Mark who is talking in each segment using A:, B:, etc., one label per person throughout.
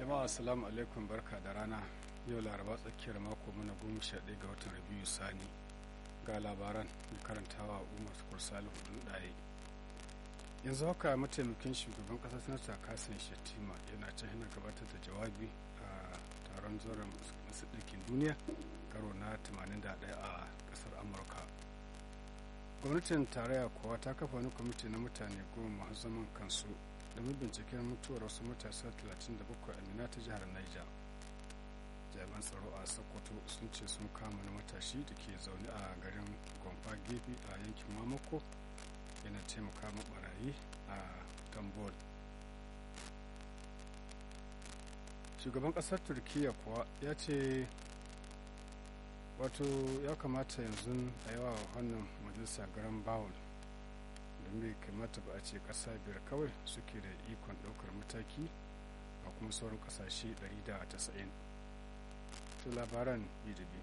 A: jama'a assalamu alaikum barka da rana yau laraba tsakiyar mako mana goma sha ɗaya ga watan rabiu sani ga labaran mai karantawa umar sukur salihu ɗaya yanzu haka mataimakin shugaban ƙasar sanata kasan shettima yana can yana gabatar da jawabi a taron zoron masu ɗinkin duniya karo na 81 a ƙasar amurka gwamnatin tarayya kuwa ta kafa wani kwamiti na mutane goma masu zaman kansu domin binciken mutuwar wasu matasa 37 a mina ta jihar niger jami'an tsaro a sokoto sun ce sun kama na matashi da ke zaune a garin gomfa gefe a yankin mamako yana taimaka ma barayi a tambol shugaban kasar turkiya kuwa ya ce wato ya kamata yanzu a yawa wannan majalisa garan bawul don bai kamata ba a ce kasa biyar kawai suke da ikon daukar mataki a kuma sauran kasashe 190 to labaran bidibi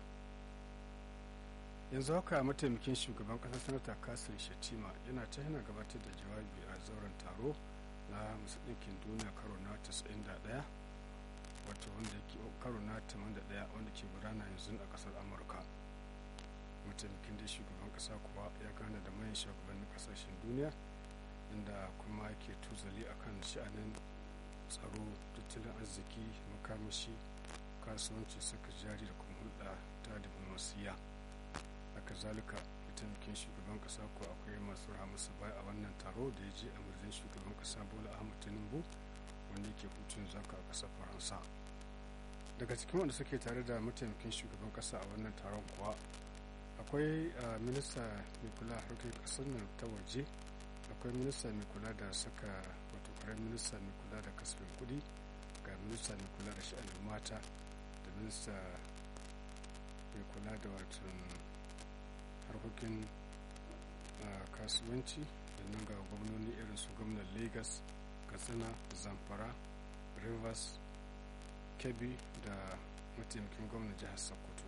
A: yanzu haka mataimakin shugaban kasar sanata kasir shatima yana ta yana gabatar da jawabi a zauren taro na masu ɗinkin duniya karo na 91 wato wanda ke karo na 81 wanda ke gudana yanzu a kasar amurka mataimakin da shugaban kasa kuwa ya gana da manyan shugabannin kasashen duniya inda kuma ke tuzali akan sha'anin tsaro tattalin arziki makamashi kasuwanci saka jari da kuma hulɗa ta diplomasiya haka zalika mataimakin shugaban kasa ko akwai masu ramusa baya a wannan taro da ya je a madadin shugaban kasa bola ahmad tinubu wanda yake hutun zaka a ƙasar faransa daga cikin wanda suke tare da mataimakin shugaban kasa a wannan taron kuwa akwai minista mai kula harkar kasar nan ta waje akwai minista mai kula da saka wato karen minista mai kula da kasafin kudi ga minista mai kula da sha'anin mata da minista mai kula da wato harkokin kasuwanci da nan ga gwamnoni irin su gwamnan lagos katsina zamfara rivers kebbi da mataimakin gwamnan jihar sokoto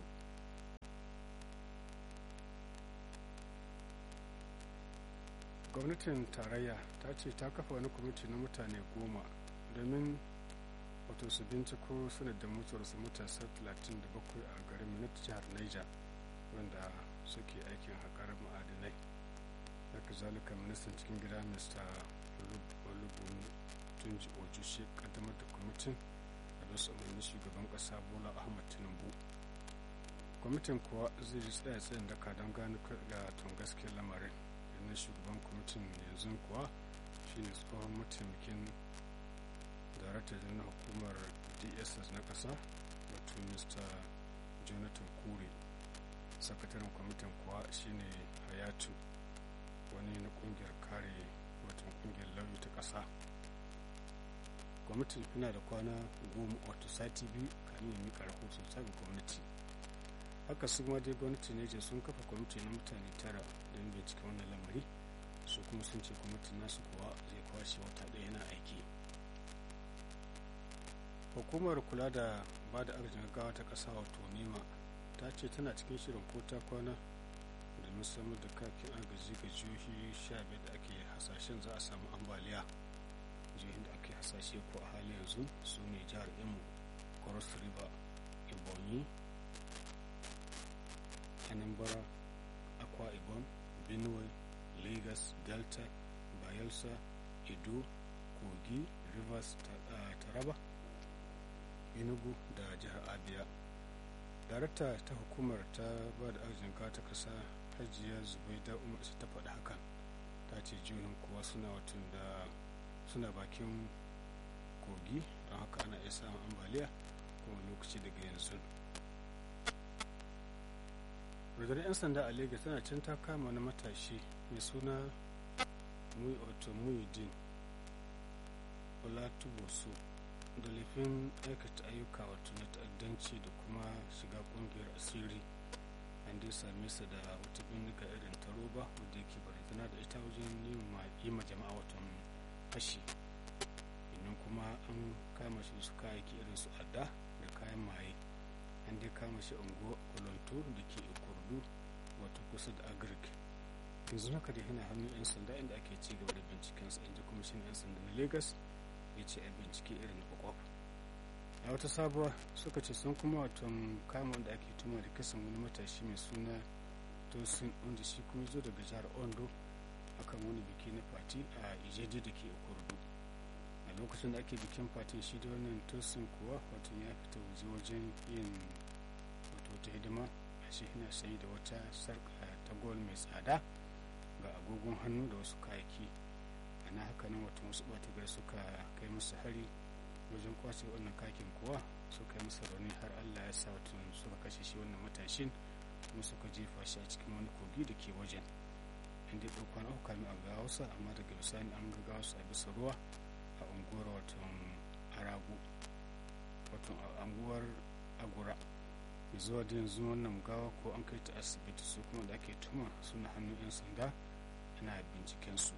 A: gwamnatin tarayya ta ce ta kafa wani kwamiti na mutane goma domin wato su binciko sanadin mutuwarsu matasa 37 a garin minot jihar niger wanda suke aikin haƙar ma'adinai haka zalika ministan cikin gida mr olubun tunji ojushi kaddamar da kwamitin a bisa umarnin shugaban ƙasa bola ahmad tinubu kwamitin kuwa zai ji tsaya tsayin daka don gano da tun gaskiyar lamarin na shugaban kwamitin yanzu kuwa shine tsohon mataimakin daraktar na hukumar dss na ƙasa wato mr jonathan kure sakataren kwamitin kuwa shine hayatu wani na kungiyar kare wato kungiyar lauyi ta ƙasa kwamitin yana da kwana goma wato sati biyu kamin ya mika rahoton sabon gwamnati haka su ma dai gwamnati ne je sun kafa kwamiti na mutane tara don bincike wannan lamari su kuma sun ce kwamitin nasu kuwa zai kwashe wata ɗaya yana aiki hukumar kula da ba da arzikin gaggawa ta ƙasa wato nema ta ce tana cikin shirin ko ta kwana domin samar da kakin agaji ga jihohi sha biyar da ake hasashen za a samu ambaliya jihohin da ake hasashe ko a hali yanzu su ne jihar imo cross river ebonyi anambra akwa ibom benue lagos delta bayelsa edo kogi rivers taraba enugu da jihar abia darakta ta hukumar ta ba da arzikin ta kasa hajiya zubaida umar ta faɗi hakan ta ce jihohin kuwa suna watan da suna bakin kogi don haka ana iya samun ambaliya kuma lokaci daga yanzu rundunar 'yan sanda a lagos tana can ta kama wani matashi mai suna muy oto muhyiddin olatubosu da laifin aikata ayyuka wato na ta'addanci da kuma shiga kungiyar asiri an dai same sa da wata bindiga irin ta roba wadda yake barazana da ita wajen yi ma jama'a watan fashi idan kuma an kama shi su kayayyaki irin su adda da kayan maye an dai kama shi unguwa kolonto da ke kurdu wato kusa da agric yanzu haka da yana hannun 'yan sanda inda ake ci gaba da bincikensa inda kuma shi 'yan sanda na lagos ya ce a bincike irin na kwakwaf a wata sabuwa suka ce sun kuma wato kama wanda ake tuma da kisan wani matashi mai suna tosin wanda shi kuma zo daga jihar ondo akan wani biki na fati a ijeje da ke kurdu a lokacin da ake bikin fatin shi da wannan tosin kuwa wato ya fita waje wajen yin wato wata hidima a shi yana sayi da wata sarka ta gol mai tsada ga agogon hannu da wasu kayaki ana haka nan wato wasu ɓata suka kai musu hari wajen kwace wannan kakin kuwa suka yi masa rauni har allah ya sa wato suka kashe shi wannan matashin kuma suka jefa shi a cikin wani kogi da ke wajen inda ya ɗauka na uku a ga hausa amma daga bisani an ga wasu a bisa ruwa a unguwar wato aragu wato a unguwar agura zuwa da yanzu wannan gawa ko an kai ta asibiti su kuma da ake tuma suna hannun 'yan sanda ana binciken su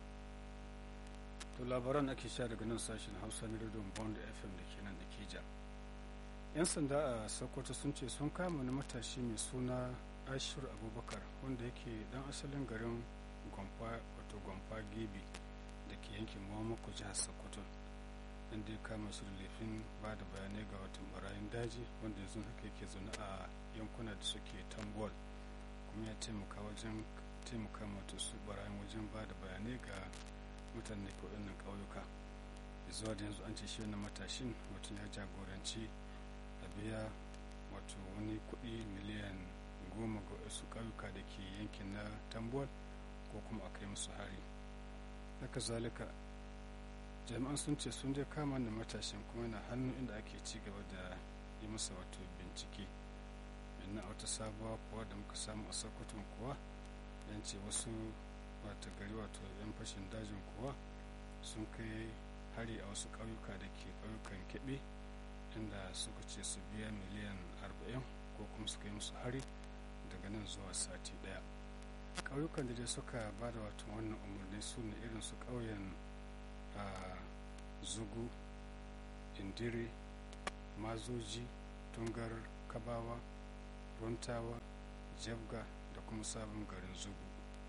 A: to labaran ake sha daga nan sashen hausa na rediyon bond fm da ke nan da ke ja yan sanda a sokoto sun ce sun kama wani matashi mai suna ashir abubakar wanda yake dan asalin garin gwamfa wato gwamfa gibi da ke yankin muhammadu jihar sokoto inda ya kama shi da laifin ba da bayanai ga watan barayin daji wanda yanzu haka yake zaune a yankuna da suke tambol kuma ya taimaka wajen taimaka mata su barayin wajen ba da bayanai ga mutane ko ɗannan ƙauyuka zuwa da yanzu an ce shi wannan matashin mutum ya jagoranci a biya wato wani kuɗi miliyan goma ga wasu ƙauyuka da ke yankin na tambol ko kuma a kai musu hari haka zalika jami'an sun ce sun je kama da matashin kuma yana hannu inda ake ci gaba da yi masa wato bincike na wata sabuwa kuwa da muka samu a sokoton kuwa yan ce wasu wata gari wato yan fashin dajin kuwa sun kai hari a wasu ƙauyuka da ke ƙauyukan keɓe inda suka ce su biya miliyan 40 ko kuma suka yi musu hari daga nan zuwa sati ɗaya ƙauyukan da dai suka ba da wato wannan umarni su ne irin su ƙauyen a zugu indire mazoji tungar kabawa runtawa jabga da kuma sabon garin zugu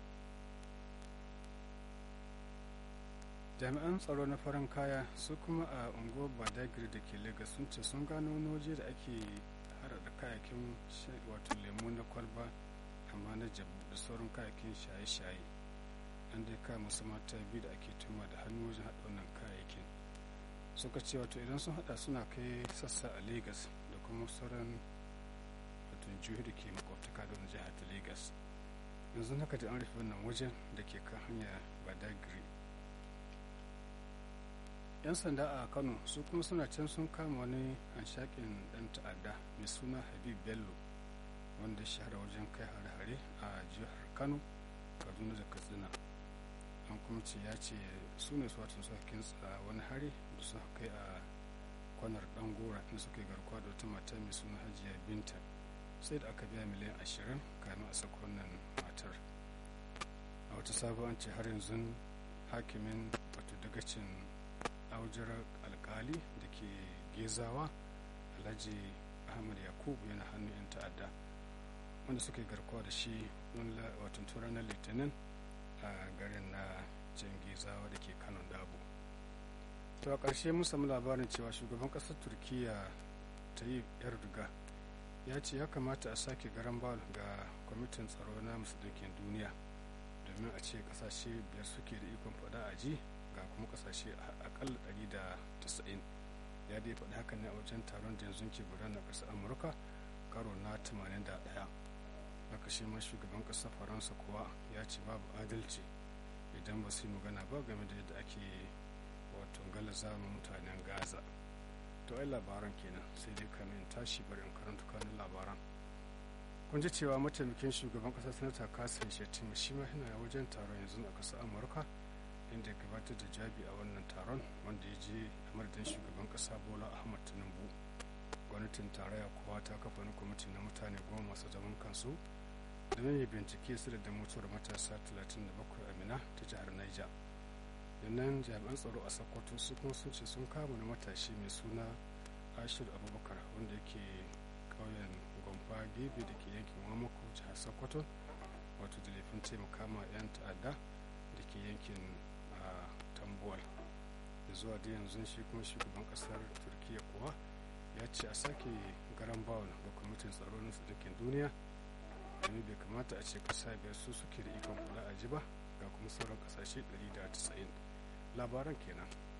A: jami'an tsaro na farin kaya su kuma a unguwar badagiri da ke lagos sun ce sun gano wani waje da ake harada kayakin wato lemu na kwalba amma na jabu da sauran kayakin shaye-shaye an dai kama masu mata biyu da ake tuma da hannu wajen haɗa wannan kayayyakin suka ce wato idan sun haɗa suna kai sassa a lagos da kuma sauran wato jihohi da ke makwabtaka da jihar ta lagos yanzu haka da an rufe wannan wajen da ke kan hanya badagiri yan sanda a kano su kuma suna can sun kama wani hanshakin dan ta'adda mai suna habib bello wanda shahara wajen kai hare-hare a jihar kano kaduna da katsina an kuma ce ya ce su ne suwatun suka kinsa wani hari da suka kai a kwanar dan gora inda suka yi garkuwa da wata mata mai suna hajiya binta sai da aka biya miliyan ashirin kamin a saka wannan matar a wata sabon ce har yanzu hakimin wato dagacin aujar alkali da ke gezawa alhaji ahmad yakubu yana hannun 'yan ta'adda wanda suka yi garkuwa da shi watan ranar litinin a garin na can gezawa da ke kanon dabo to a ƙarshe mun samu labarin cewa shugaban ƙasar turkiya ta yi erdogan ya ce ya kamata a sake garan bal ga kwamitin tsaro na musulunkin duniya domin a ce ƙasashe biyar suke da ikon faɗa a ji ga kuma kasashe akalla 190 ya dai faɗi haka ne a wajen taron da yanzu ke gudana ƙasar amurka karo na 81 haka shi ma shugaban ƙasar faransa kuwa ya ce babu adalci idan ba su yi magana ba game da yadda ake wato galaza mutanen gaza to ai labaran kenan sai dai kamin tashi bari in karanta kanin labaran kun ji cewa mataimakin shugaban ƙasar sanata kasim shettima shi ma yana wajen taron yanzu a ƙasar amurka inda ya gabatar da jabi a wannan taron wanda ya je a madadin shugaban kasa bola ahmad tinubu gwamnatin tarayya kuwa ta kafa wani kwamiti na mutane goma masu zaman kansu domin ya bincike su da mutuwar matasa 37 a mina ta jihar niger yannan jami'an tsaro a sokoto su kuma sun ce sun kama na matashi mai suna ashir abubakar wanda yake ƙauyen gwamfa gebe da ke yankin wamako jihar sokoto wato da laifin taimaka ma 'yan ta'adda da ke yankin tambuwal da zuwa da yanzu shi kuma shugaban kasar turkiya kuwa ya ce a sake garan bawon ga kwamitin tsaro na sadakin duniya domin bai kamata a ce kasa biyar su suke da ikon kula a ji ba ga kuma sauran kasashe 190 labaran kenan